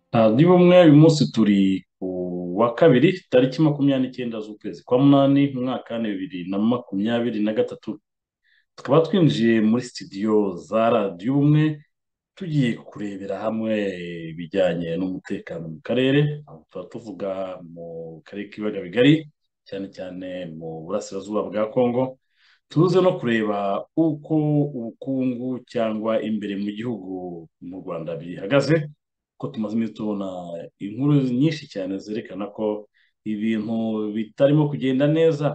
nta niba umwe uyu munsi turi ku wa kabiri tariki makumyabiri n'icyenda z'ukwezi kwa munani mu mwaka wa bibiri na makumyabiri na gatatu tukaba twinjiye muri sitidiyo za radiyo ubumwe tugiye kurebera hamwe ibijyanye n'umutekano mu karere aho tuba tuvuga mu karere k'ibiyaga bigari cyane cyane mu burasirazuba bwa kongo tuze no kureba uko ubukungu cyangwa imbere mu gihugu mu rwanda bihagaze ko tumaze iminsi tubona inkuru nyinshi cyane zerekana ko ibintu bitarimo kugenda neza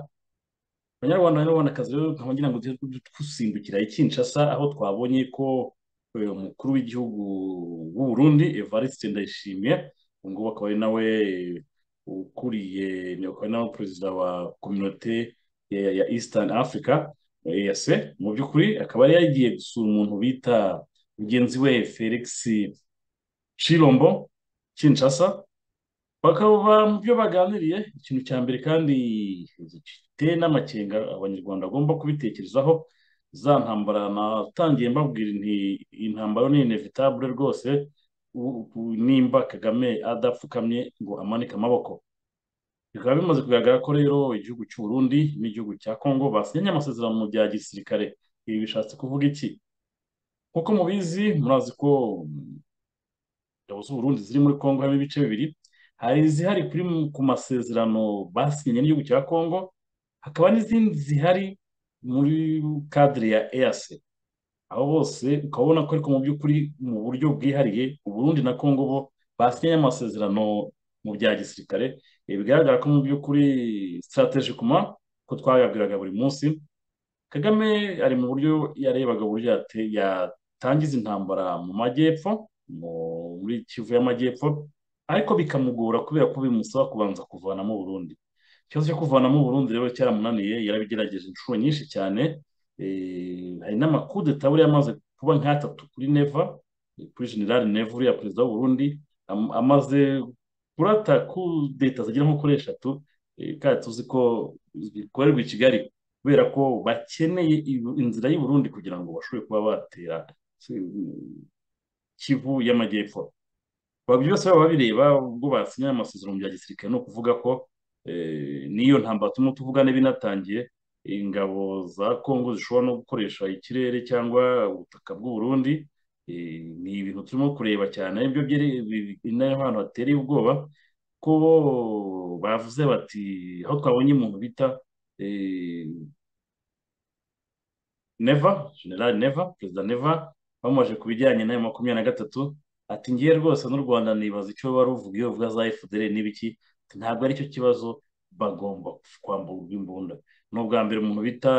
abanyarwanda banyarwandakazi rero nkaba ngira ngo tujye dusimbukira i Kinshasa aho twabonye ko uyu mukuru w'igihugu w'u Burundi Evariste Ndayishimiye ubu ngubu akaba ari nawe ukuriye akaba ari nawe perezida wa kominote ya Eastern Africa EAC mu by'ukuri akaba yari yagiye gusura umuntu bita mugenzi we Felix Chilombo Kinshasa bakaba mu byo baganiriye ikintu cya mbere kandi gifite n'amakenga abanyarwanda bagomba kubitekerezaho za ntambara natangiye mbabwira nti intambara ni inevitabule rwose nimba kagame adapfukamye ngo amanike amaboko bikaba bimaze kugaragara ko rero igihugu cy'u Burundi n'igihugu cya kongo basinyanye amasezerano bya gisirikare ibi bishatse kuvuga iki nk'uko mubizi murazi ko ingabo z'u Burundi ziri muri kongo harimo ibice bibiri hari izihari kuri ku masezerano basinye n'igihugu cya kongo hakaba n'izindi zihari muri kadire ya eyase aho bose ukabona ko ariko mu by'ukuri mu buryo bwihariye uburundi na kongo bo basinye amasezerano mu bya gisirikare bigaragara ko mu by'ukuri sitarateji kuma ko twayabwiraga buri munsi kagame ari mu buryo yarebaga uburyo yatangiza intambara mu majyepfo muri kivu y'amajyepfo ariko bikamugora kubera ko bimusaba kubanza kuvanamo Burundi ikibazo cyo kuvanamo Burundi rero cyaramunaniye yarabigerageje inshuro nyinshi cyane hari n'amakudeta buriya amaze kuba nk'atatu kuri neva kuri general neva uriya perezida Burundi amaze kurata kudeta zigera nko kuri eshatu kandi tuzi ko zikorerwa i kigali kubera ko bakeneye inzira y'u Burundi kugira ngo bashobore kuba batera kivu y'amajyepfo aba byose baba babireba ubwo basinyanye amasezerano bya gisirikare ni ukuvuga ko n'iyo ntambara turimo tuvugane binatangiye ingabo za kongo zishobora no gukoresha ikirere cyangwa ubutaka bw'u Burundi ni ibintu turimo kureba cyane aribyo nayo hantu hateye ubwoba ko bavuze bati aho twabonye umuntu bita neva general neva perezida neva bamaje ku bijyanye n'ayo makumyabiri na gatatu ati ngiye rwose n'u rwanda nibaza icyo ruvuga iyo bavuga za efuperi n'ibiki ntabwo aricyo kibazo bagomba kwamburwa imbunda ni ubwa mbere umuntu bita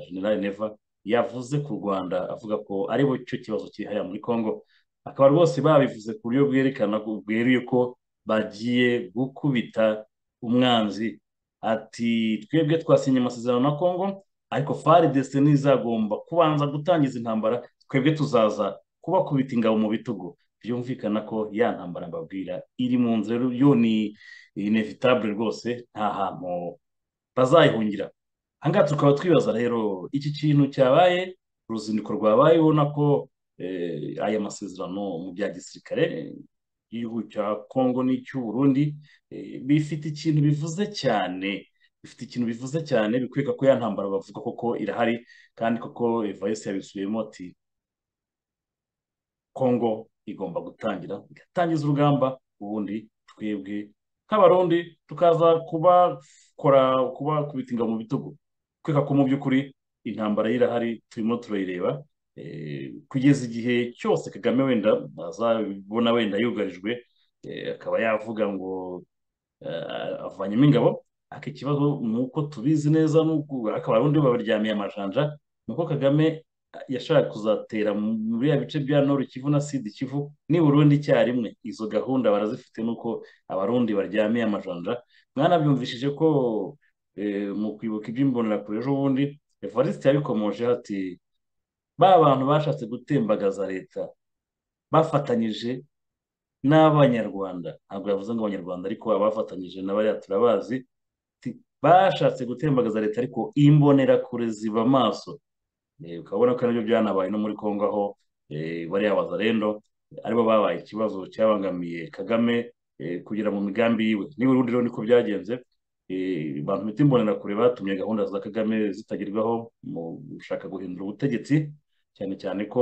general neva yavuze ku rwanda avuga ko ari bo cyo kibazo kihariye muri congo akaba rwose babivuze ku buryo bwerekana bweruye ko bagiye gukubita umwanzi ati twebwe twasinye amasezerano na congo ariko faridese ntizagomba kubanza gutangiza intambara twebwe tuzaza kubakubita ingabo mu bitugu byumvikana ko ya ntambara mbabwira iri mu nzu rero yo ni inevitabule rwose nta hantu bazayihungira ahangaha tukaba twibaza rero iki kintu cyabaye uruzinduko rwabaye ubona ko aya masezerano mu bya gisirikare y'igihugu cya kongo n'icy'u Burundi bifite ikintu bivuze cyane bifite ikintu bivuze cyane bikwereka ko ya ntambara bavuga koko irahari kandi koko evayesi yabisubiyemo ati kongo igomba gutangira igatangiza urugamba ubundi twebwe nk'abarundi tukaza kubakora kubakubita ingabo mu bitugu kweka ko mu by'ukuri intambara y'irahari turimo turayireba kugeza igihe cyose kagame wenda azabona wenda yugarijwe akaba yavuga ngo avanyemo ingabo aka ikibazo ni uko tubizi neza ariko abarundi babaryamiye amajanja ni uko kagame yashaka kuzatera muri ya bice bya nord kivu na sud kivu ni burundi icyarimwe izo gahunda barazifite nuko abarundi baryamiye amajanja mwanabyumvishije ko mu kwibuka iby'imbonerakure ejo bundi evariste yabikomoje ati ba bantu bashatse gutembagaza leta bafatanyije n'abanyarwanda ntabwo yavuze ngo abanyarwanda ariko abafatanyije na bariya turabazi bashatse gutembagaza leta ariko imbonerakure ziba amaso ukabona ko nabyo byanabaye no muri congo aho bariya bazarendo aribo babaye ikibazo cyabangamiye Kagame kugera mu migambi yiwe niba urundi rero niko byagenze abantu bita imbonerakure batumye gahunda za kagame zitagerwaho mu gushaka guhindura ubutegetsi cyane cyane ko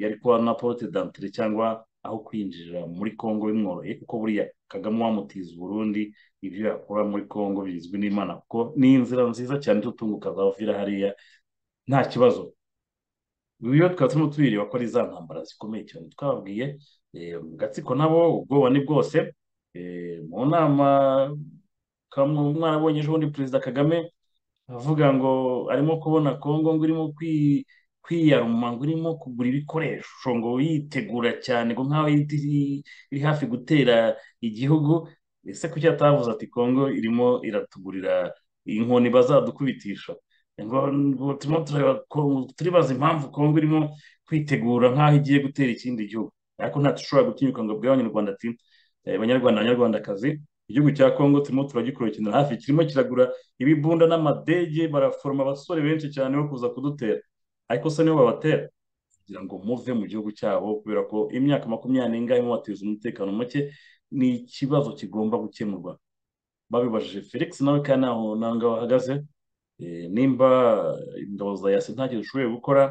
yari kuba na pote dantire cyangwa aho kwinjira muri kongo bimworoye kuko buriya kagame wamutiza uburundi ibyo yakora muri kongo bizwi n'imana kuko ni inzira nziza cyane tutunguka zavira hariya nta kibazo iyo twaba turimo tubireba ko ari za ntambara zikomeye cyane twababwiye mu gatsiko nabo ubwoba ni bwose mu nama mwarabonye ejo bundi perezida kagame avuga ngo arimo kubona kongo ngo irimo kwiyaruma ngo irimo kugura ibikoresho ngo yitegura cyane ngo nk'aho iri hafi gutera igihugu ese kuki atavuze ati kongo irimo iratugurira inkoni bazadukubitisha turimo tureba turibaza impamvu kongo irimo kwitegura nk'aho igiye gutera ikindi gihugu ariko ntatushobora gutinyuka ngo abwire abanyarwanda ati banyarwanda banyarwandakazi igihugu cya kongo turimo turagikurikirana hafi kirimo kiragura ibibunda n'amadege baraforoma abasore benshi cyane bo kuza kudutera ariko se nibo babatera kugira ngo muve mu gihugu cyabo kubera ko imyaka makumyabiri n'ingahe mubateza umutekano muke ni ikibazo kigomba gukemurwa babibajije felix nawe kandi ntaho ntabwo bahagaze nimba indoza ya sentagire dushoboye gukora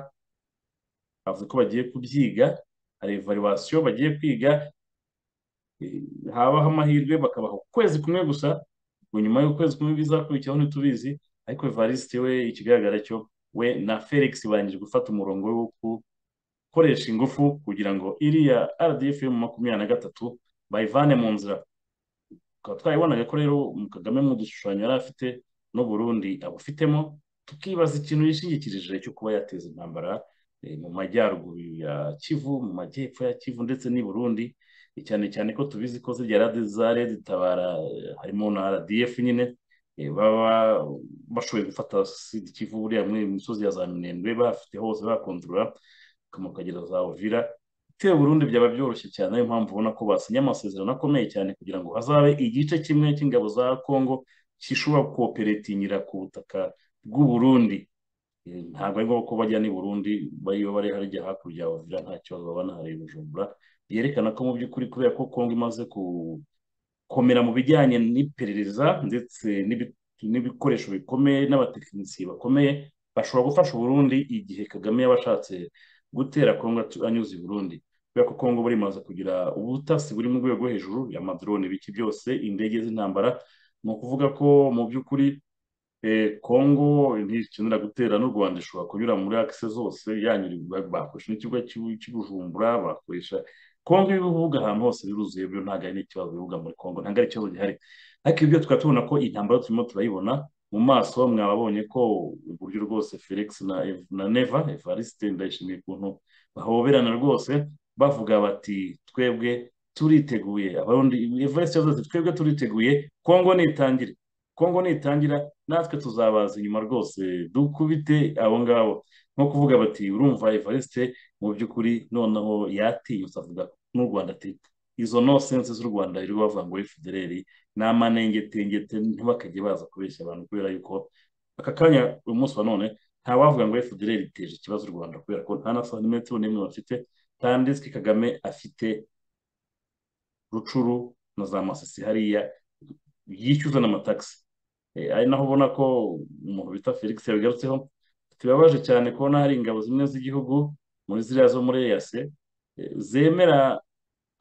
bavuze ko bagiye kubyiga hari evaluwasiyo bagiye kwiga habaho amahirwe bakabaha ukwezi kumwe gusa ngo nyuma y'ukwezi kumwe bizakurikiraho ntitubizi ariko evariste we ikigaragara cyo we na felix barangije gufata umurongo wo gukoresha ingufu kugira ngo iriya rdf yo mu makumyabiri na gatatu bayivane mu nzira tukaba twayibonaga ko rero kagame mu dushushanyo yari afite n'uburundi abufitemo tukibaza ikintu yishingikirije cyo kuba yateza intambara mu majyaruguru ya kivu mu majyepfo ya kivu ndetse n'i burundi cyane cyane ko tubizi ko zirya radi za redi tabara harimo na radiyefu nyine baba bashoboye gufata kivu buriya muri misozi ya za minembwe bafite hose bakontorora bakamukagera za ovira bitewe burundi byaba byoroshye cyane niyo mpamvu ubona ko basinye amasezerano akomeye cyane kugira ngo hazabe igice kimwe cy'ingabo za kongo gishobora koperetingira ku butaka bw'uburundi ntabwo ari ngombwa ko bajya n'i burundi bariyo bari harya hakurya ya ovira nta kibazo baba nahariye bujumbura byerekana ko mu by'ukuri kubera ko kongo imaze gukomera mu bijyanye n'iperereza ndetse n'ibikoresho bikomeye n'abatekinisiye bakomeye bashobora gufasha uburundi igihe kagame yaba ashatse gutera kongo anyuze i burundi kubera ko kongo buri imaze kugira ubutasi buri mu rwego hejuru amadrone biki byose indege z'intambara ni ukuvuga ko mu by'ukuri kongo ntikenera gutera n'u rwanda ishobora kunyura muri akise zose yanyura bakoresha n'ikigo cy'ubujumbura bakoresha kongo ibibuga ahantu hose biruzuye byo ntabwo ari n'ikibazo bivuga muri kongo ntabwo ari ikibazo gihari ariko ibyo tukaba tubona ko intambara turimo turayibona mu maso mwababonye ko uburyo rwose felix na, na neva evariste ndayishimiye ukuntu bahoberana rwose bavuga bati twebwe turiteguye abarundi evariste yavuze ati twebwe turiteguye kongo nitangire kongo nitangira natwe tuzabaza inyuma rwose dukubite abo ngabo nko kuvuga bati urumva evariste mu by'ukuri noneho yatinyutse avuga n'u rwanda ati izo nosense z'u rwanda riri bavuga ngo federeri ni amanengetengete ntibakajye baza kubeshya abantu kubera yuko aka kanya uyu munsi wa none ntawavuga ngo federeri iteje ikibazo u rwanda kubera ko nta na santimetero n'imwe bafite tanditswe kagame afite rucuru na za masisi hariya yishyuza n'amatagisi ari naho ubona ko umuntu bita felix yabigarutseho tubibabaje cyane kubona hari ingabo zimwe z'igihugu muri ziriya zo muri eyase zemera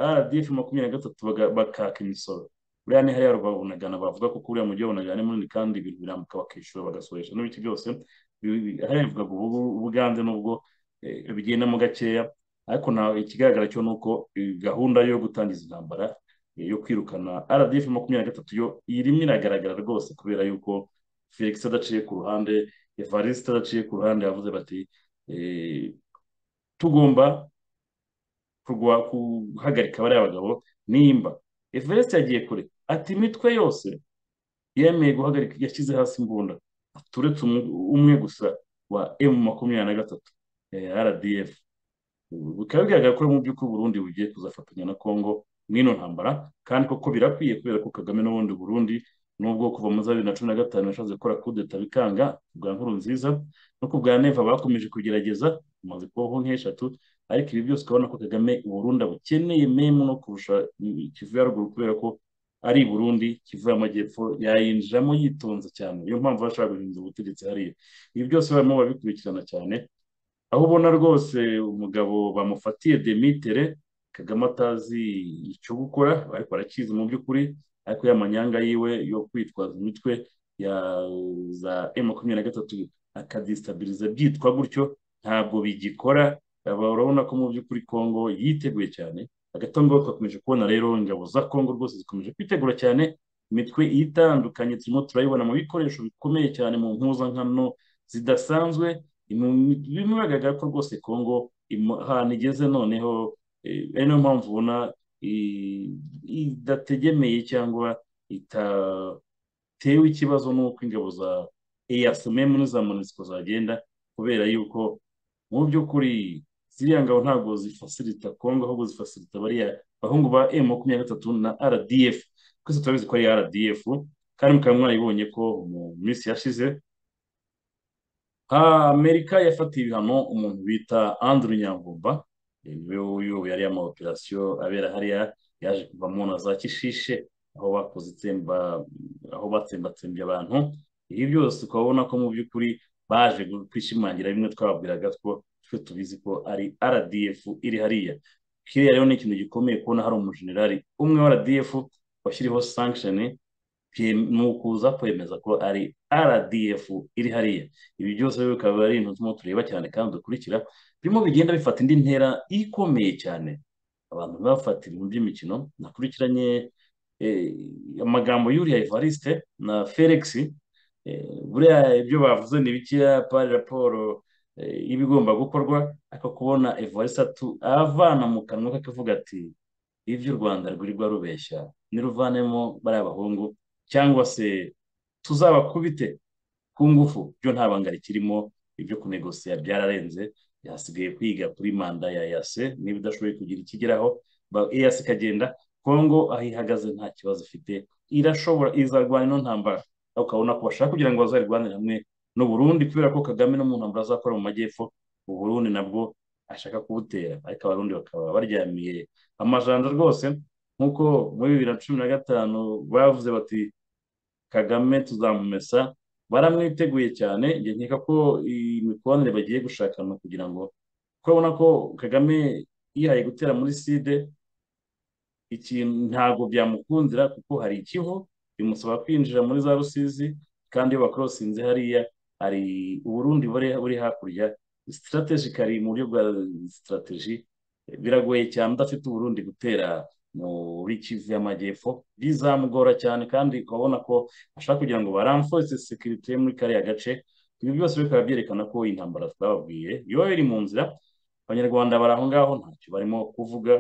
rdf makumyabiri na gatatu bakaka imisoro buriya ni hariya rwabunagana bavuga ko kuriya mujyi wabunagana ni munini kandi ibintu birambuka bakishyura bagasoresha n'ibiki byose hariya bivuga ubu buganze nubwo bigendamo gakeya ariko ntawe ikigaragara cyo ni uko gahunda yo gutangiza intambara yo kwirukana rdf makumyabiri na gatatu yo irimo iragaragara rwose kubera yuko felix adaciye ku ruhande evariste adaciye ku ruhande yavuze bati tugomba guhagarika bariya bagabo nimba evariste yagiye kure ati imitwe yose yemeye guhagarika yashyize hasi imbunda turetse umwe gusa wa emu makumyabiri na gatatu rdf bikaba bigaragara ko mu by'ukuri burundi bugiye kuzafatanya na kongo mwino ntambara kandi koko birakwiye kubera ko kagame n'ubundi burundi nubwo kuva muri za bibiri na cumi na gatanu yashatse gukora kudeta bikanga bwa nkuru nziza no ku bwa neva bakomeje kugerageza bamaze kubaho nk'eshatu ariko ibi byose ukabona ko kagame uburundi abukeneye memu no kurusha kivu ya ruguru kubera ko ari i burundi kivu y'amajyepfo yayinjiramo yitonze cyane niyo mpamvu bashaka guhindura ubutegetsi hariya ibi byose barimo babikurikirana cyane aho ubona rwose umugabo bamufatiye demitere kagame atazi icyo gukora ariko arakizi mu by'ukuri ariko ya manyanga yiwe yo kwitwaza imitwe ya za emu makumyabiri na gatatu akadisitabiriza byitwa gutyo ntabwo bigikora urabona ko mu by'ukuri kongo yiteguye cyane agatongo twakomeje kubona rero ingabo za kongo rwose zikomeje kwitegura cyane imitwe itandukanye turimo turayibona mu bikoresho bikomeye cyane mu mpuzankano zidasanzwe bimwe bagaragara ko rwose kongo ahantu igeze noneho ari nayo mpamvu ubona idategemeye cyangwa itatewe ikibazo n'uko ingabo za eyasememu n'iza monisiko zagenda kubera yuko mu by'ukuri ziriya ngabo ntabwo zifasirita kongo ahubwo zifasirita bariya bahungu ba emu makumyabiri na gatatu na rdf twese turabizi ko ari rdf kandi mukaba mwayibonye ko mu minsi yashize amerika yafatiye ibihano umuntu bita andrew nyamvumba niwe uyoboye ariya amaoperasiyo abera hariya yaje kuvamo na za kishishe aho bakoze itsemba aho batsembatsembye abantu ibi byose ukabona ko mu by'ukuri baje kwishimangira bimwe twababwiraga ko twe tubizi ko ari rdf iri hariya kiriya rero ni ikintu gikomeye kubona hari umujenerali umwe wa rdf washyiriho sanction ni ukuza kwemeza ko ari rdf iri hariya ibi byose bikaba ari ibintu turimo tureba cyane kandi dukurikira birimo bigenda bifata indi ntera ikomeye cyane abantu bafata ibintu by'imikino nakurikiranye amagambo y'uriya evariste na felix buriya ibyo bavuze ni bikeya pari raporo y'ibigomba gukorwa ariko kubona evarisatu avana mu kanwa ke akavuga ati ibyo u rwanda rwirirwa rubeshya niruvanemo bariya bahungu cyangwa se tuzabakubite ku ngufu byo nta banga rikirimo ibyo kunegosiya byararenze yasigaye kwiga kuri manda ya yase niba idashoboye kugira ikigeraho yase ikagenda kongo aho ihagaze nta kibazo ifite irashobora izarwanya ino ntambara ukabona ko bashaka kugira ngo bazarwanire hamwe n'u Burundi kubera ko Kagame no mu ntambara azakora mu majyepfo u Burundi nabwo ashaka kubutera ariko abarundi bakaba baryamiye amajanja rwose nk'uko muri bibiri na cumi na gatanu bavuze bati Kagame tuzamumesa baramwiteguye cyane njye nkeka ko imikoranire bagiye gushakana kugira ngo urabona ko Kagame yihaye gutera muri side ikintu ntabwo byamukundira kuko hari ikiho bimusaba kwinjira muri za rusizi kandi iyo bakorosinze hariya hari uburundi buri hakurya sitarategikari mu buryo bwa sitarateji biragoye cyane udafite uburundi gutera muri kivu y'amajyepfo bizamugora cyane kandi ukabona ko ashaka kugira ngo baramfoze sekirite muri kariya gace ibi byose bikaba byerekana ko intambara twababwiye yoba biri mu nzira abanyarwanda bari aho ngaho ntacyo barimo kuvuga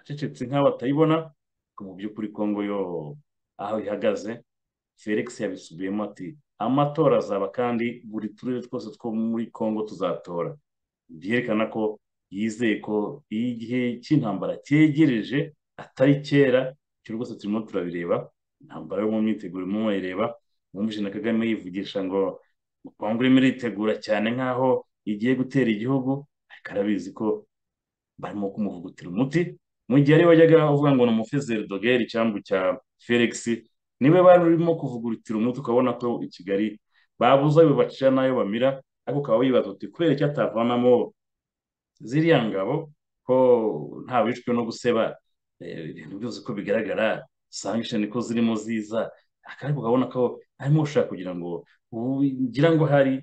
acecetse nk'abatayibona mu by'ukuri kongo yo aho ihagaze felix yabisubiyemo ati amatora azaba kandi buri turere twose two muri kongo tuzatora byerekana ko yizeye ko iyo igihe cy'intambara cyegereje atari kera icyo rwose turimo turabireba intambara yo mu myiteguro irimo murayireba mwumvise na kagame yivugisha ngo kongo irimo iritegura cyane nk'aho igiye gutera igihugu ariko arabizi ko barimo kumuvugutira umuti mu gihe ari wajyaga avuga ngo ni umufezeri dogeri cyangwa cya felix niwe bari urimo kuvugurutira umuti ukabona ko i kigali babuze ayo bacira n'ayo bamira ariko ukaba wibaza uti kubera icyo atavanamo ziriya ngabo ko nta wishwe no guseba ibintu byose ko bigaragara sanction ko zirimo ziza ariko ukabona ko arimo gushaka kugira ngo ngira ngo hari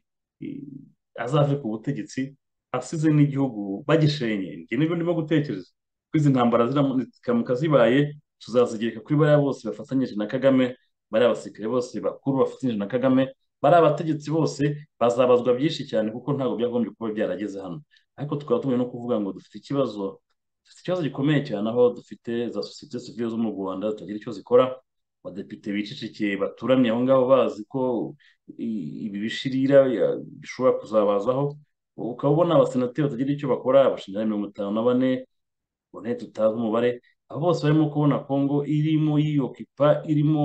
azave ku butegetsi asize n'igihugu bagishenye ibyo nibyo ndimo gutekereza izi ntambara ziramuka zibaye tuzazigereka kuri bariya bose bafatanyije na kagame bariya abasirikare bose bakuru bafatanyije na kagame bariya abategetsi bose bazabazwa byinshi cyane kuko ntabwo byagombye kuba byarageze hano ariko tukaba tubonye no kuvuga ngo dufite ikibazo dufite ikibazo gikomeye cyane aho dufite za sosiyete sivire zo mu rwanda zitagira icyo zikora abadepite bicicikiye baturamye aho ngaho bazi ko ibi bishirira bishobora kuzabazaho ukaba ubona abasenateri batagira icyo bakora abashinjari mirongo itanu na bane ubone tutazi umubare abo bose barimo kubona kongo irimo yiyokipa irimo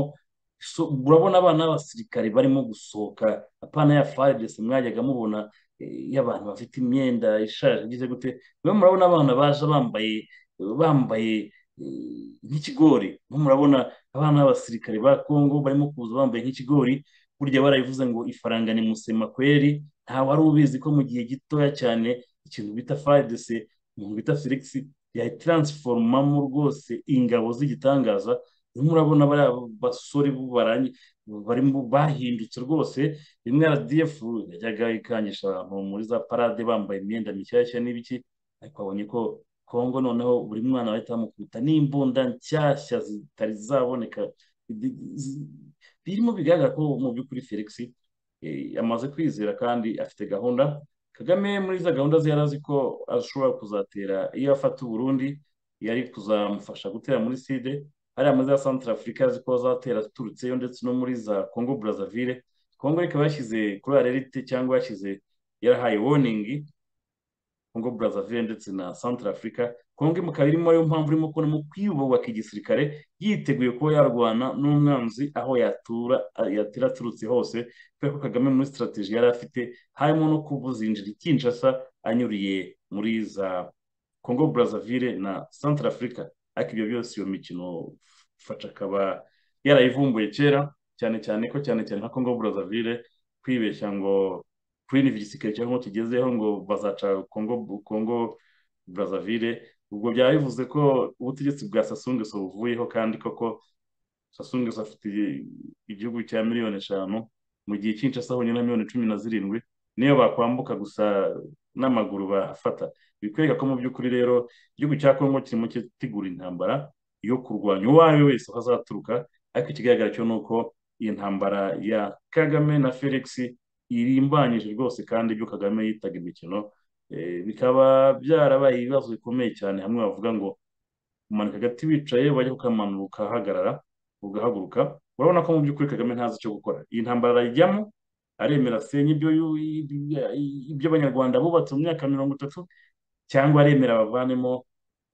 So- urabona abana b'abasirikare barimo gusohoka apana ya faridesi mwajyaga mubona iyo abantu bafite imyenda ishaje igize gute mwe murabona abana baje bambaye bambaye eh, nk'ikigori mwe murabona abana b'abasirikare ba kongo barimo kuza bambaye nk'ikigori burya barabivuze ngo ifaranga ni musema kweri nta wari ubizi ko mu gihe gitoya cyane ikintu bita faridesi umuntu bita felix yatiransforomamo rwose ingabo z'igitangaza urimo urabona bariya basore barangi barimo bahindutse rwose rimwe rdf yajyaga ikangisha abantu muri za parade bambaye imyenda mishyashya n'ibiki ariko abonye ko kongo noneho buri mwana bahita bamukubita n'imbunda nshyashya zitari zaboneka Bi- zi- birimo bigaragara ko mu by'ukuri felix eh, amaze kwizera kandi afite gahunda kagame muri za gahunda ze yari azi ko ashobora kuzatera iyo afata uburundi yari kuzamufasha gutera muri side hariya muri za santara afurika azi ko azatera aturutseyo ndetse no muri za congo brazzaville congo ikaba yashyize kuri arerite cyangwa yashyize yarahaye warningi Congo Brazzaville ndetse na Central Africa Congo ikaba irimo ariyo mpamvu irimo kubonamo kwiyubaka igisirikare yiteguye kuba yarwana n'umwanzi aho yatura yatera aturutse hose kubera ko Kagame muri strategy yari afite harimo no kubuzinjira i Kinshasa anyuriye muri za Congo Brazzaville na Central Africa ariko ibyo byose iyo mikino Faca akaba yarayivumbuye kera cyane cyane ko cyane cyane nka Congo Brazzaville kwibeshya ngo kuri igisirikare cyangwa ngo tugezeho ngo bazaca Congo Congo Brazzaville ubwo byaba bivuze ko ubutegetsi bwa Sassou Nguesso buvuyeho kandi koko Sassou Nguesso afite igihugu cya miliyoni eshanu mu gihe Kinshasa honyine na miliyoni cumi na zirindwi niyo bakwambuka gusa n'amaguru bahafata bikwereka ko mu by'ukuri rero igihugu cya Congo kirimo kitegura intambara yo kurwanya uwo ari we wese aho azaturuka ariko ikigaragara cyo ni uko iyi ntambara ya Kagame na Felix irimbanyije rwose kandi ibyo Kagame yitaga imikino eh, bikaba byarabaye ibibazo bikomeye cyane hamwe bavuga ngo kumanika agati wicaye bajya kukamanura ukahagarara ugahaguruka urabona ko mu by'ukuri Kagame ntazi icyo gukora iyi ntambara arayijyamo aremera asenya ibyo yu- ibyo abanyarwanda bubatse mu myaka mirongo itatu cyangwa aremera abavanemo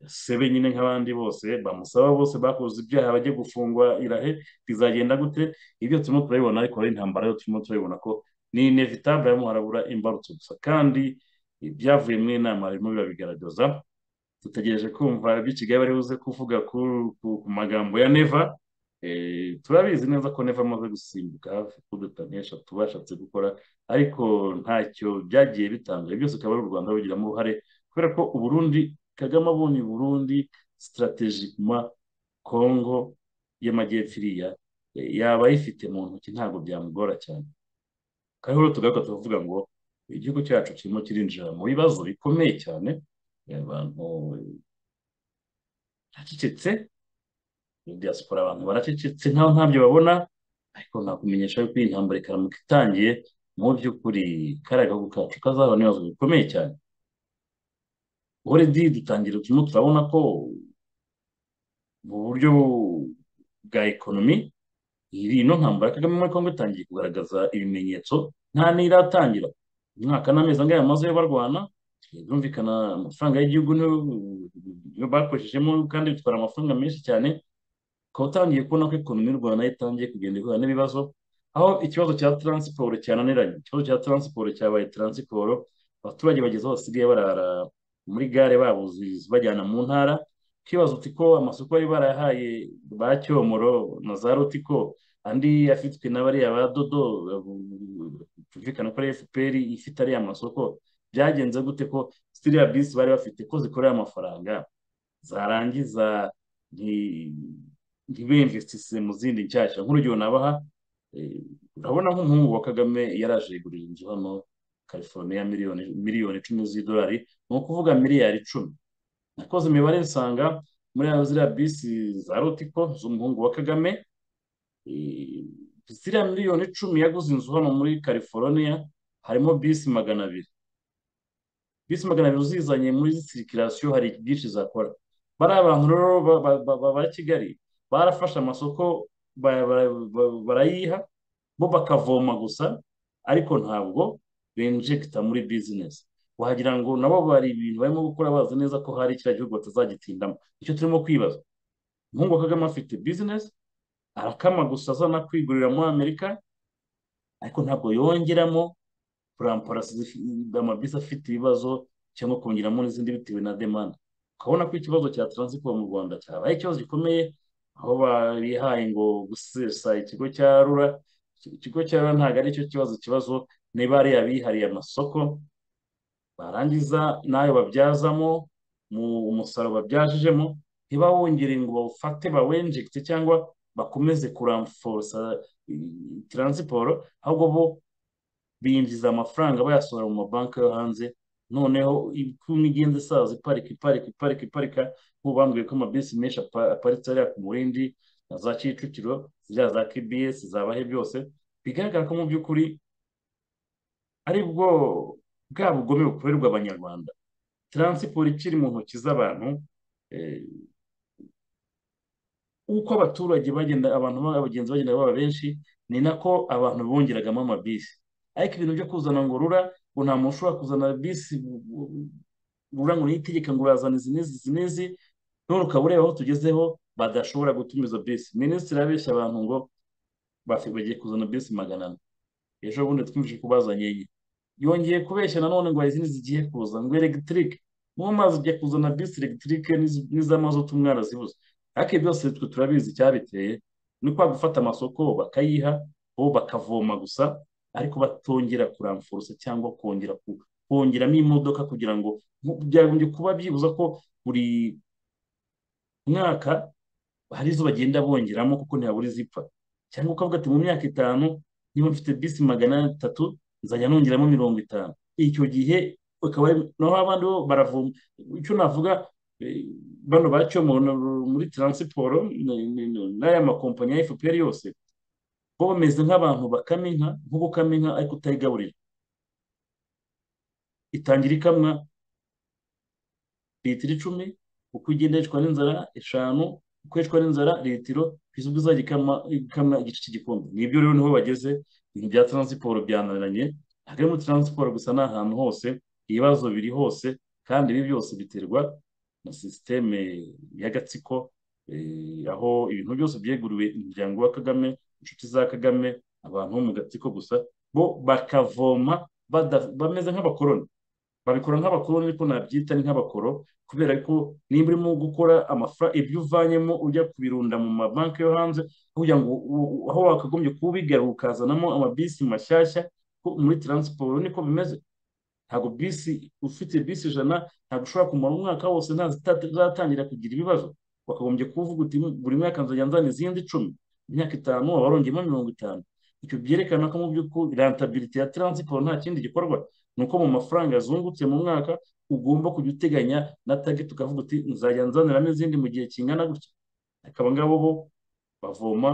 sebe nyine nk'abandi bose bamusaba bose bakoze ibyaha bajye gufungwa irahe rizagenda gute ibyo turimo turabibona ariko ari intambara yo turimo turabibona ko ni inevitable harimo harabura imbarutso gusa kandi ibyavuye mu inama birimo birabigaragaza dutegereje kumva ibyo Kigali bari buze kuvuga ku, ku, ku magambo ya Neva eh, turabizi neza ko Neva amaze gusimbuka hafi kuduta n'eshatu bashatse gukora ariko ntacyo byagiye bitanga byose akaba ari u Rwanda rubigiramo uruhare kubera ko u Burundi Kagame abonye u Burundi strategiquement Congo y'amajyepfo iriya eh, yaba ayifite mu ntoki ntabwo byamugora cyane kandi rero tugaruka tuvuga ngo igihugu cyacu kirimo kirinjira mu bibazo bikomeye cyane eh, abantu baracecetse muri diaspora abantu baracecetse nkaho ntabyo babona ariko nakumenyesha yuko iyi ntambara ikaramuka itangiye mu by'ukuri kariya gahugu kacu kazahura n'ibibazo bikomeye cyane already dutangira turimo turabona ko mu buryo bwa ekonomi iyi no ntambara ya Kagame muri Kongo itangiye kugaragaza ibimenyetso nta n'iratangira umwaka n'amezi angahe bamazeyo barwana birumvikana amafaranga y'igihugu niyo niyo bakoreshejemo kandi bitwara amafaranga menshi cyane ukaba utangiye kubona ko ekonomi y'u Rwanda itangiye kugenda ihura n'ibibazo aho ikibazo cya taransiporo cyananiranye ikibazo cya taransiporo cyabaye taransiporo abaturage bageze aho basigaye barara muri gare babuze bajyana mu ntara ukibaza uti ko amasoko bari barahaye ba Cyomoro na za Rotiko andi afitwe na bariya ba Dodo byumvikana ko ari FPR ifite ariya masoko byagenze gute ko ziriya bisi bari bafite ko zikorera amafaranga zarangiza nti- ntibinvestise mu zindi nshyashya nk'urugero nabaha eh, urabona nk'umuhungu wa Kagame yaraje yigurira inzu hano California miliyoni miliyoni icumi z'idolari ni ukuvuga miliyari icumi nakoze imibare nsanga muri aho ziriya bisi za Rotiko z'umuhungu wa Kagame eh, ziriya miliyoni icumi yaguze inzu hano muri California harimo bisi magana abiri bisi magana abiri uzizanye muri sirikirasiyo hari byinshi zakora bariya bantu rero ba- ba- ba- ba- ba Kigali barafashe amasoko ba- ba- ba- barayiha bo bakavoma gusa ariko ntabwo benjegita muri bizinesi wagira ngo nabo bari ibintu barimo gukora bazi neza ko hari kiriya gihugu batazagitindamo icyo turimo kwibaza umuhungu wa Kagame afite bizinesi arakama gusa azana kwigurira muri amerika ariko ntabwo yongeramo puramparasi amabisi afite ibibazo cyangwa kongeramo n'izindi bitewe na demanda ukabona ko ikibazo cya taransifo mu rwanda cyabaye ikibazo gikomeye aho barihaye ngo gusesa ikigo cya rura ikigo cya rura ntabwo aricyo kibazo ikibazo niba ari abihariye amasoko barangiza n'ayo babyazamo umusaruro babyajijemo ntibawongere ngo bawufate bawenjegite cyangwa bakomeze kuramforosa taransiporo ahubwo bo binjiza amafaranga bayasohora mu mabanki yo hanze noneho ikumi igenda isaza iparika iparika iparika iparika nk'ubu bambwiye ko amabisi menshi aparitse hariya ku murindi na za kicukiro ziriya za kbs zabahe byose bigaragara ko mu by'ukuri ari bwo bwa bugome bukorerwa abanyarwanda taransiporo ikiri mu ntoki z'abantu uko abaturage bagenda abantu abagenzi bagenda baba benshi ni nako abantu bongeragamo amabisi ariko ibintu byo kuzana ngo rura ngo nta muntu ushobora kuzana bisi rura ngo niyitegeka ngo urazana izi n'izi izi n'izi none ukaba ureba aho tugezeho badashobora gutumiza bisi minisitiri abeshya abantu ngo bagiye kuzana bisi magana ane ejo bundi twumvise ko bazanye iyi yongeye kubeshya nanone ngo hari izindi zigiye kuza ngo elegitike mu mazi ujya kuzana bisi elegitike n'iz'amazutu mwarazibuze ariko byose twe turabizi icyabiteye ni kwa gufata amasoko bakayiha bo bakavoma gusa ariko batongera kuramforosa cyangwa kongera kongeramo imodoka kugira ngo byagombye kuba byibuza ko buri mwaka hari izo bagenda bongeramo kuko ntiyabura izipfa cyangwa ukavuga ati mu myaka itanu niba mfite bisi magana atatu nzajya nongeramo mirongo itanu icyo gihe ukaba naho abandi bo baravoma icyo navuga bano baciye muri taransiporo n'aya makompanyi ya fpr yose bo bameze nk'abantu bakama inka nko gukama inka ariko utayigaburira itangira ikamwa litiro icumi uko igenda yicwa n'inzara eshanu uko yicwa n'inzara litiro kugeza ubwo izajya ikamwa igice cy'igikombe nibyo rero niho bageze ibintu bya taransiporo byananiranye ntabwo ari muri taransiporo gusa ni ahantu hose ibibazo biri hose kandi ibi byose biterwa na sisiteme y'agatsiko aho ibintu byose byeguriwe umuryango wa kagame inshuti za kagame abantu bo mu gatsiko gusa bo bakavoma bameze nk'abakoroni babikora nk'abakoroni ariko nabyita ni nk'abakoro kubera ko niba urimo gukora amafaranga ibyo uvanyemo ujya kubirunda mu mabanki yo hanze kugira ngo aho wakagombye kubigarura ukazanamo amabisi mashyashya muri taransiporo niko bimeze ntabwo bisi ufite bisi ijana ntabwo ushobora kumara umwaka wose nta zitatangira kugira ibibazo wakagombye kuvuga uti buri mwaka nzajya nzana izindi icumi imyaka itanu abarongeyemo mirongo itanu icyo byerekana ko mu by'ukuri rentabiriti ya taransiporo nta kindi gikorwa ni uko mu mafaranga yazungutse mu mwaka ugomba kujya uteganya na tageti ukavuga uti nzajya nzaniramo izindi mu gihe kingana gutya akaba ngabo bo bavoma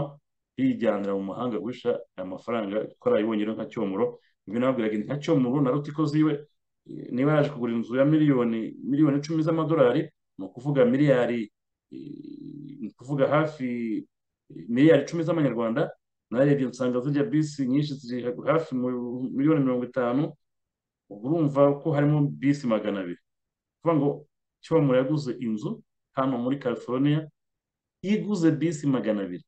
bijyanira mu mahanga guhisha aya mafaranga kuko arayibonyeho nka cyomoro ibyo nababwiraga ni nka cyomoro na rutiko ziwe niba yaje kugura inzu ya miliyoni miliyoni icumi z'amadolari ni ukuvuga miliyari ni ukuvuga hafi miliyari icumi z'amanyarwanda narebye nsanga zijya bisi nyinshi ziri hafi miliyoni mirongo itanu ubwo urumva ko harimo bisi magana abiri kuvuga ngo cyomoro yaguze inzu hano muri california iguze bisi magana abiri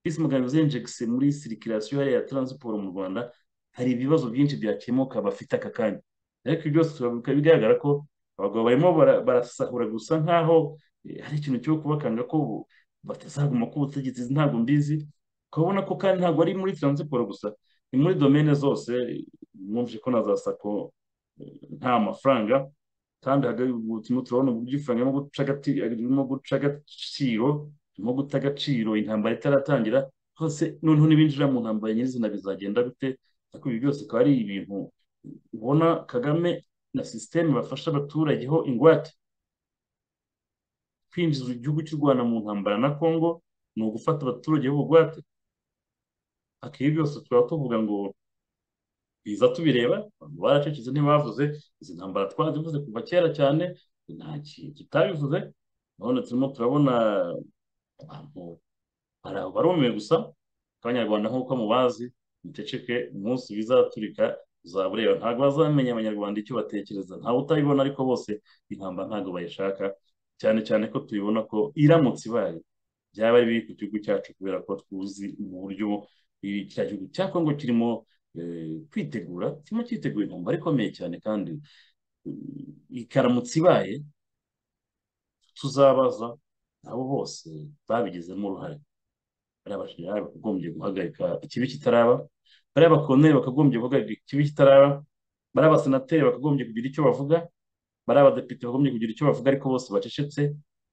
bisi magana abiri zenjegise muri sirikirasiyo hariya ya taransiporo mu rwanda hari ibibazo byinshi byakemuka bafite aka kanya ariko byose bigaragara ko abagabo barimo barasahura gusa nk'aho hari ikintu cyo kubakanga ko batazaguma ku butegetsi ntabwo mbizi ukabona ko kandi ntabwo ari muri taransiporo gusa ni muri domene zose mwumvise ko na za sako nta mafaranga kandi turimo turabona uburyo ifaranga irimo guca agaciro irimo guta agaciro intambara itaratangira hose noneho n'ibinjira mu ntambara nyirizina bizagenda bite ariko ibi byose akaba ari ibintu ubona kagame na sisiteme bafasha abaturage ho ingwate kwinjiza igihugu cy'u rwanda mu ntambara na congo ni ugufata abaturage b'ubugwate ibi byose tukaba tuvuga ngo biza tubireba baracecetse ntibavuze izi ntambara twarazivuze kuva kera cyane nta kintu kitabivuze none turimo turabona abantu barumiwe gusa abanyarwanda nk'uko mubazi muceceke umunsi bizaturika uzabureba ntabwo bazamenya abanyarwanda icyo batekereza ntawe utabibona ariko bose intambara ntabwo bayishaka cyane cyane ko tubibona ko iramutse ibaye byaba ari biri ku gihugu cyacu kubera ko tuzi uburyo cya gihugu cya kongo kirimo kwitegura kirimo cyitegura intambara ikomeye cyane kandi ikaramutse ibaye tuzabaza abo bose babigizemo uruhare bariya bashinjari bakagombye guhagarika ikibi kitaraba bariya bakoneri bakagombye guhagarika ikibi kitaraba bariya abasenateri bakagombye kugira icyo bavuga bariya abadepite bakagombye kugira icyo bavuga ariko bose bacecetse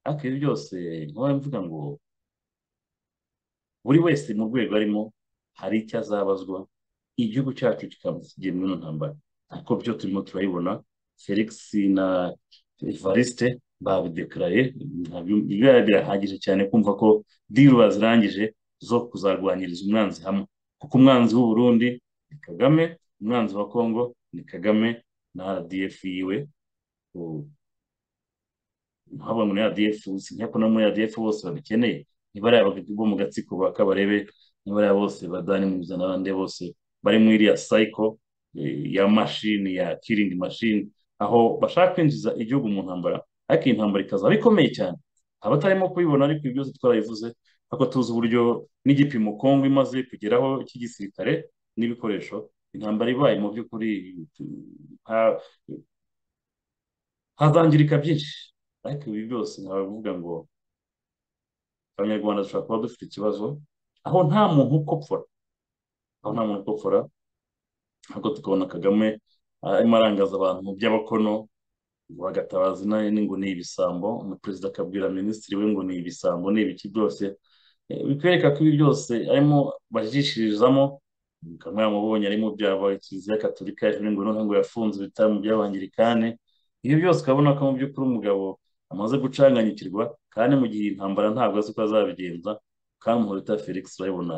ariko ibi byose nkaba mvuga ngo buri wese mu rwego arimo hari icyo azabazwa igihugu cyacu kikamusigiye muri ino ntambara kuko byo turimo turayibona felix na evariste babidekaraye biba birahagije cyane kumva ko diru bazirangije zo kuzarwanyiriza umwanzi hamwe kuko umwanzi w'uburundi ni kagame umwanzi wa kongo ni kagame na rdf yiwe nkabona muri rdf sinya ko no muri rdf bose babikeneye ntibariya bo mu gatsiko ba kabarebe ntibariya bose badani mu n'abandi bose bari muri iriya sayiko ya mashini ya kiringi mashini aho bashaka kwinjiza igihugu mu ntambara ariko iyi ntambara ikazaba ikomeye cyane abatarimo kubibona ariko ibi byose twarabivuze ariko tuzi uburyo n'igipimo kongo imaze kugeraho cy'igisirikare n'ibikoresho intambara ibaye mu by'ukuri hazangirika byinshi ariko ibi byose ntabavuga ngo abanyarwanda dushobora kuba dufite ikibazo aho nta muntu ukopfora aho nta muntu ukopfora ahubwo tukabona kagame arimo arangaza abantu mu by'abakono bagatabaza inani ngo ni ibisambo umuperezida akabwira minisitiri we ngo ni ibisambo ni ibiki byose bikwereka ko ibi byose arimo bajishirizamo kamwe yamubonye arimo byaba kiliziya gatolika yaje ngo noneho ngo yafunze ibitaramo by'abangirikane ibyo byose ukabona ko mu by'ukuri umugabo amaze gucanganyikirwa kandi mu gihe intambara ntabwo azi uko azabigenza kamuhorita felix urabibona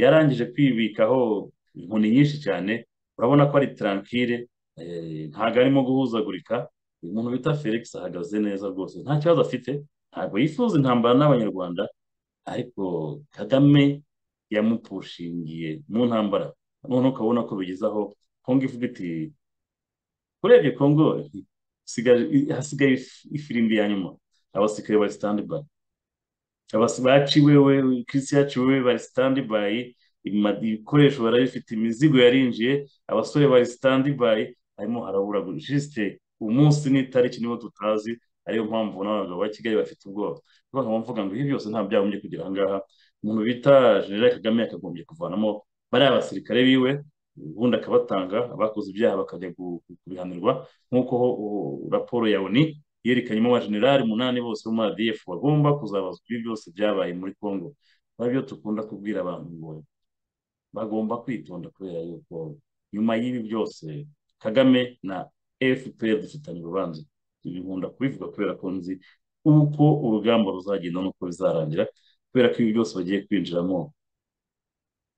yarangije kwibikaho inkoni nyinshi cyane urabona ko ari tarankire ntabwo arimo guhuzagurika umuntu bita felix ahagaze neza rwose nta kibazo afite ntabwo yifuza intambara n'abanyarwanda ariko kagame yamupushingiye mu ntambara noneho ukabona ko bigezaho kongo ivuga iti urebye kongo hasigaye ifirimbi ya nyuma abasirikare bari sitandi bayi baciwewe kirisi yaciwewe bari sitandi bayi ibikoresho barabifite imizigo yarinjiye abasore bari sitandi bayi harimo harabura jisite umunsi n'itariki nibo tutazi ariyo mpamvu n'abagabo ba kigali bafite ubwoba kuko nkaba mvuga ngo ibi byose nta byagombye kugira aha ngaha umuntu bita jenerali kagame yakagombye kuvanamo bariya basirikare biwe ubundi akabatanga abakoze ibyaha bakajya kubihanirwa nk'uko raporo ya oni yerekanyemo abajenerali umunani bose bo muri adf bagomba kuzabazwa ibi byose byabaye muri congo byo dukunda kubwira abantu ngo bagomba kwitonda kubera yuko nyuma y'ibi byose kagame na fpr dufitanye urubanza ibi nkunda kubivuga kubera ko nzi uko urugamba ruzagenda n'uko bizarangira kubera ko ibi byose bagiye kwinjiramo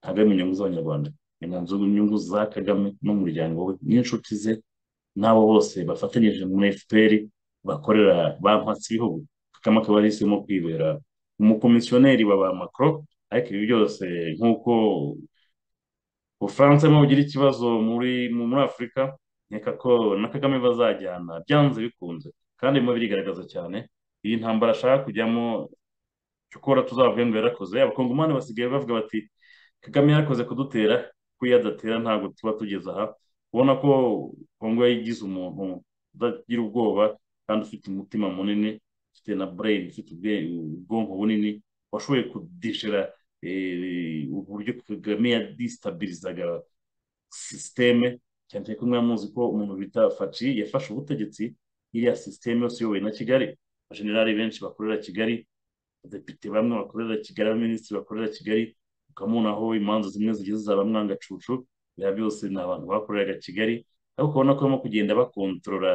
hagamijwe inyungu z'abanyarwanda ni mu nzu inyungu za kagame n'umuryango we n'inshuti ze n'abo bose bafatanyije muri fpr bakorera ba mpatsi ibihugu kagame akaba yahisemo kwibera umukomisiyoneri wa ba macro ariko ibi byose nk'uko ubufaransa burimo bugira ikibazo muri muri afurika nkeka ko na kagame bazajyana byanze bikunze kandi birimo birigaragaza cyane iyi ntambara ashaka kujyamo cyokora tuzavuge ngo yarakoze abakongomani basigaye bavuga bati kagame yarakoze kudutera ko iyo adatera ntabwo tuba tugeze aha ubona ko kongo yayigize umuntu udagira ubwoba kandi ufite umutima munini ufite na bureyini ufite ubwonko bunini washoboye kudishira uburyo kagame yadisitabirizaga sisiteme cyane cyane ko mwamuzi ko umuntu bita faci yafashe ubutegetsi iriya sisiteme yose iyobowe na kigali abajenerali benshi bakorera kigali abadepite bamwe bakorera kigali abaminisitiri bakorera kigali ukamubona aho imanza zimwe zigize zaba mwangacucu biba byose ni abantu bakoreraga kigali ariko ukabona ko barimo kugenda bakontorora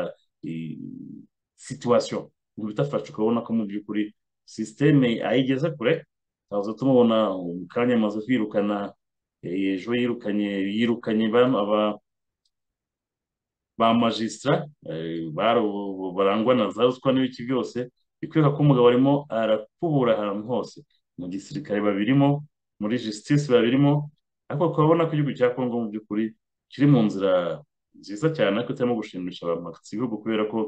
situwasiyo umuntu bita faci ukabona ko mu by'ukuri sisiteme ayigeze kure twaza tumubona mu kanya amaze kwirukana ejo yirukanye yirukanye aba ba magisitara barangwa na za ruswa n'ibiki byose bikwereka ko umugabo arimo arakubura ahantu hose mu gisirikare babirimo muri jisitisi babirimo ariko tukabona ko igihugu cya kongo mu by'ukuri kiri mu nzira nziza cyane ariko itarimo gushimisha abantu ibihugu kubera ko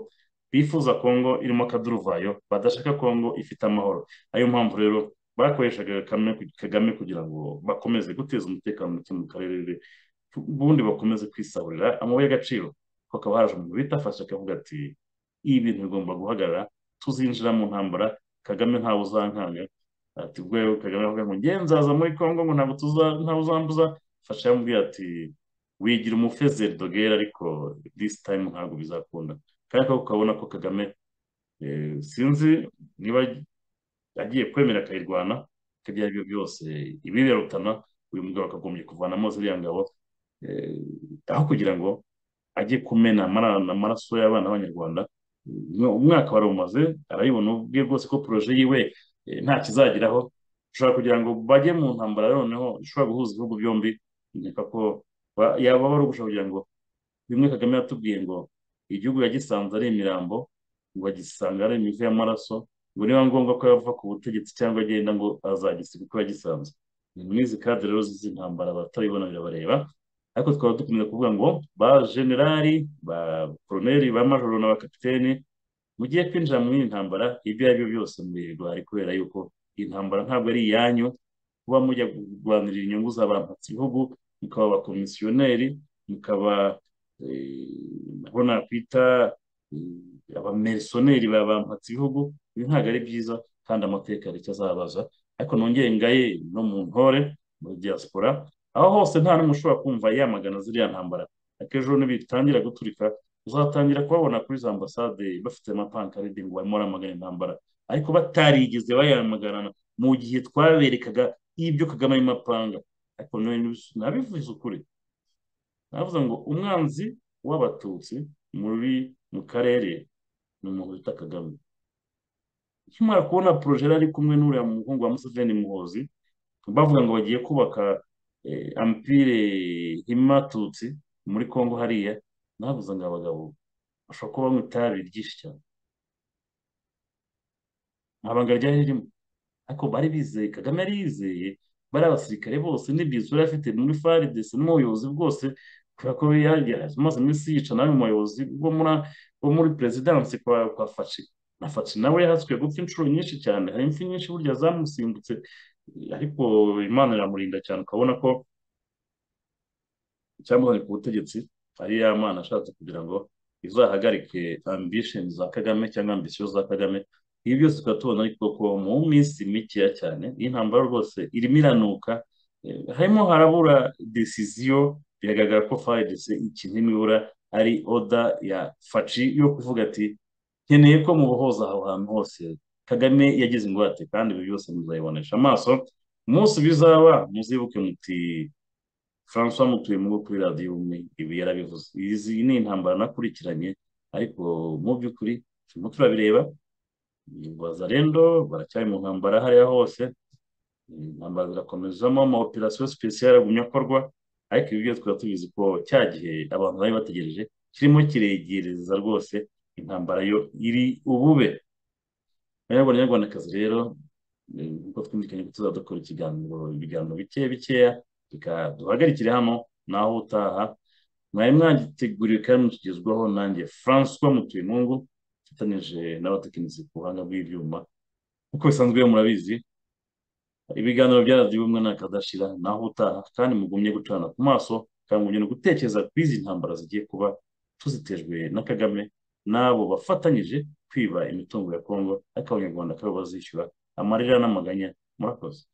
bifuza kongo irimo akaduruvayo badashaka kongo ifite amahoro ariyo mpamvu rero bakoreshaga Kagame Kagame kugira ngo bakomeze guteza umutekano muke mu karere ubundi bakomeze kwisahurira amabuye y'agaciro hakaba haje umuntu bitafashe akavuga ati ibi bintu bigomba guhagarara tuzinjira mu ntambara Kagame ntawe uzankanga ati ubwo rero Kagame avuga ngo nge nzaza muri Kongo ngo ntabwo tuza ntawe uzambuza fasha yamubwiye ati wigira umufezeri dogera ariko this time ntabwo bizakunda kandi ko ukabona ko Kagame eh, sinzi niba agiye kwemera akayirwana ibyo ari byo byose ibiberutana uyu mugabo akagombye kuvanamo ziriya ngabo eh, aho kugira ngo ajye kumena amara- amaraso y'abana b'abanyarwanda Umwa- umwaka wari umaze arayibona ubwe rwose ko poroje yiwe eh, nta kizageraho ushobora kugira ngo bajye mu ntambara noneho ishobora guhuza ibihugu byombi nkeka ko ba- yaba ari ugushaka kugira ngo bimwe Kagame yatubwiye ngo igihugu yagisanze ari imirambo ngo agisanga ari imivu y'amaraso ngo niba ngombwa ko yava ku butegetsi cyangwa agenda ngo azagisiga uko yagisanze ni mwizi kadire rero z'izi ntambara abataribona birabareba ariko twaba dukomeza kuvuga ngo ba generali ba koroneri ba majoro na ba kapiteni mugiye kwinjira muri iyi ntambara ibyo ari byo byose mubirwari kubera yuko iyi ntambara ntabwo ari iyanyu kuba mujya kurwanira inyungu z'abantatsi bihugu mukaba abakomisiyoneri mukaba eh, aho nakwita eh, abamerisoneri ba bantatsi bihugu ibi ntabwo ari byiza kandi amateka hari icyo azabaza ariko nongeye ngaye no mu ntore muri diaspora aho hose nta n'umwe ushobora kumva yamagana ziriya ntambara akejo nibitangira guturika uzatangira kubabona kuri za ambasade bafite amapankaride ngo barimo baramagana intambara ariko batarigeze bayamagana mu gihe twaberekaga ibyo Kagame arimo apanga ariko none nabis- nabivuze ukuri navuze ngo umwanzi w'abatutsi muri mu karere ni umuntu wita Kagame nkimara kubona poroje yari ari kumwe n'uriya muhungu wa Museveni Muhozi bavuga ngo bagiye kubaka eh, ampire Himatutsi muri Kongo hariya navuze ngo abagabo bashobora kuba banywa itabi ryinshi cyane nta banga ryari ririmo ariko bari bizeye kagame yari yizeye bari abasirikare bose n'ibyitso yari afite muri faridesi n'ubuyobozi bwose kubera ko yari amaze iminsi yica nawe mu bayobozi bo muri bo muri perezidansi kwa kwa faci na faci nawe yahaswe gupfa inshuro nyinshi cyane hari impfu nyinshi burya zamusimbutse ariko imana iramurinda cyane ukabona ko icyamuzanye ku butegetsi ari ya mana ashatse kugira ngo izahagarike ambisheni za kagame cyangwa ambisiyo za kagame ibi byose tukaba tubona ariko ko mu minsi mikeya cyane iyi ntambara rwose irimo iranuka eh, harimo harabura desiziyo biragaragara ko faridese ikintu irimo ibura ari oda ya faci yo kuvuga ati nkeneye ko mubohoza aho hantu hose kagame yagize ingwate kandi ibi byose muzayibonesha amaso umunsi bizaba muzibuke muti François Mutuyemgo kuri radiyo umwe ibi yarabivuze izi ni intambara nakurikiranye ariko mu by'ukuri turimo turabireba Wazalendo baracyari mu ntambara hariya hose intambara zirakomezamo ama operasiyo sipesiyare agumya akorwa ariko ibi byose twaba tubizi ko cya gihe abantu bari bategereje kirimo kiregereza rwose intambara yo iri ubube banyarwanda nyarwandakazi rero eh, nkuko twumvikanye ko tuzadukora ikiganiro ibiganiro bikeya bikeya reka duhagarikire hano naho utaha mwari mwagiteguriwe kandi mukigezwaho nanjye François Mutuyemungu mfatanyije n'abatekinisi ku buhanga bw'ibyuma nk'uko bisanzwe iyo murabizi ibiganiro bya radiyo ubumwe ntakadashira naho utaha kandi mugumye gucana ku maso kandi mugumye no gutekereza kuri izi ntambara zigiye kuba tuzitejwe na Kagame n'abo bafatanyije kwiba imitungo ya Kongo ariko abanyarwanda akaba bazishyura amarira n'amaganya murakoze